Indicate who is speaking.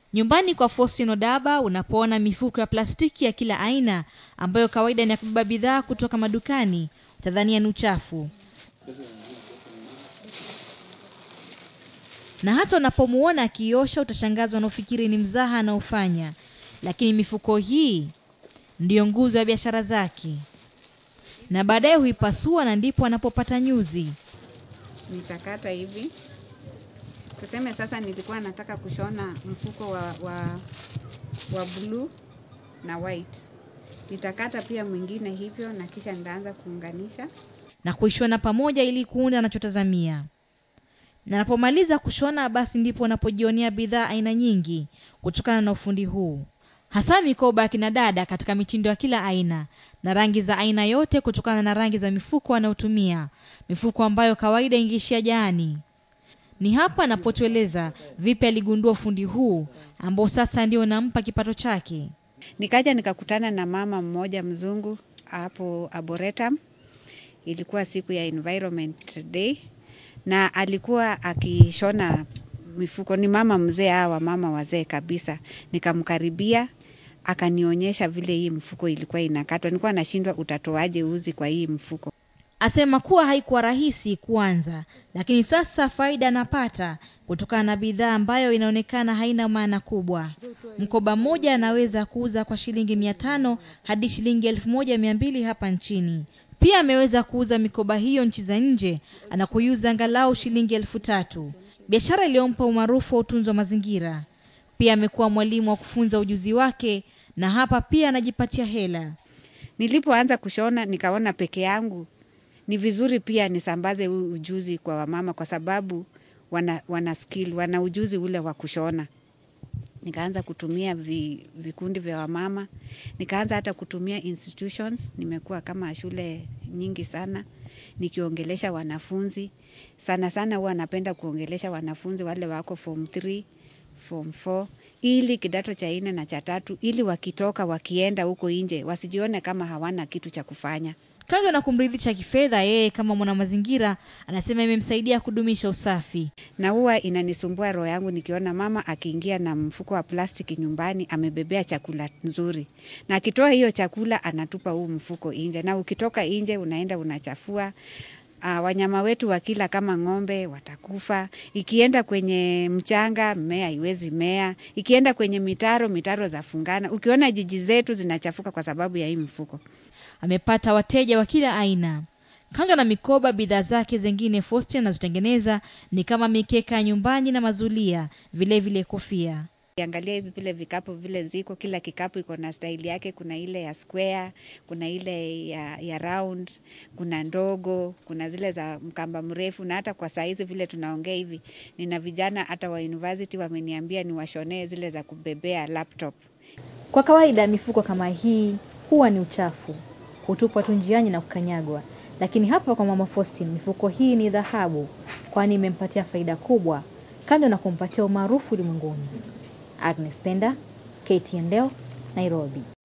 Speaker 1: Nyumbani kwa Faustino Daba unapoona mifuko ya plastiki ya kila aina ambayo kawaida ni ya kubeba bidhaa kutoka madukani, utadhania ni uchafu. Na hata unapomuona akiosha utashangazwa na ufikiri ni mzaha anaofanya, lakini mifuko hii ndiyo nguzo ya biashara zake, na baadaye huipasua na ndipo anapopata nyuzi.
Speaker 2: nitakata hivi. Tuseme sasa nilikuwa nataka kushona mfuko wa, wa, wa blue na white. Nitakata pia mwingine hivyo na kisha nitaanza kuunganisha.
Speaker 1: na kuishona pamoja ili kuunda anachotazamia. Na anapomaliza kushona, basi ndipo unapojionea bidhaa aina nyingi kutokana na ufundi huu, hasa mikoba ya kina dada katika mitindo ya kila aina na rangi za aina yote, kutokana na rangi za mifuko anayotumia, mifuko ambayo kawaida ingeishia jaani. Ni hapa anapotueleza vipi aligundua ufundi huu ambao sasa ndio unampa kipato chake.
Speaker 2: Nikaja nikakutana na mama mmoja mzungu hapo Arboretum. Ilikuwa siku ya Environment Day na alikuwa akishona mifuko. Ni mama mzee, hawa mama wazee kabisa. Nikamkaribia akanionyesha vile hii mfuko ilikuwa inakatwa. Nilikuwa nashindwa utatoaje uzi kwa hii mfuko.
Speaker 1: Asema kuwa haikuwa rahisi kuanza, lakini sasa faida anapata kutokana na bidhaa ambayo inaonekana haina maana kubwa. Mkoba mmoja anaweza kuuza kwa shilingi mia tano hadi shilingi elfu moja mia mbili hapa nchini. Pia ameweza kuuza mikoba hiyo nchi za nje anakuiuza angalau shilingi elfu tatu, biashara iliyompa umaarufu wa utunzi wa mazingira. Pia amekuwa mwalimu wa kufunza ujuzi wake, na hapa pia anajipatia hela.
Speaker 2: Nilipoanza kushona nikaona peke yangu ni vizuri pia nisambaze huu ujuzi kwa wamama kwa sababu wana, wana skill, wana ujuzi ule wa kushona. Nikaanza kutumia vi, vikundi vya wamama, nikaanza hata kutumia institutions. Nimekuwa kama shule nyingi sana nikiongelesha wanafunzi sana sana, huwa napenda kuongelesha wanafunzi wale wako form 3 form 4 ili kidato cha nne na cha tatu, ili wakitoka wakienda huko nje wasijione kama hawana kitu cha kufanya.
Speaker 1: Kando na kumridhisha kifedha, yeye kama mwanamazingira anasema imemsaidia kudumisha usafi.
Speaker 2: na huwa inanisumbua roho yangu nikiona mama akiingia na mfuko wa plastiki nyumbani amebebea chakula nzuri, na akitoa hiyo chakula anatupa huu mfuko nje, na ukitoka nje unaenda unachafua. Uh, wanyama wetu wakila kama ng'ombe watakufa. Ikienda kwenye mchanga mmea haiwezi mea, ikienda kwenye mitaro mitaro zafungana. Ukiona jiji zetu zinachafuka kwa sababu ya hii mfuko.
Speaker 1: Amepata wateja wa kila aina. Kando na mikoba, bidhaa zake zingine Faustin anazotengeneza ni kama mikeka ya nyumbani na mazulia, vilevile vile kofia.
Speaker 2: Angalia hivi vile vikapu vile ziko, kila kikapu iko na staili yake. Kuna ile ya square, kuna ile ya, ya round, kuna ndogo, kuna zile za mkamba mrefu. Na hata kwa saizi vile tunaongea hivi, nina vijana hata wa university wameniambia niwashonee zile za kubebea laptop.
Speaker 1: Kwa kawaida mifuko kama hii huwa ni uchafu, hutupwa tu njiani na kukanyagwa, lakini hapa kwa mama Faustin mifuko hii ni dhahabu, kwani imempatia faida kubwa, kando na kumpatia umaarufu ulimwenguni. Agnes Penda, KTN leo, Nairobi.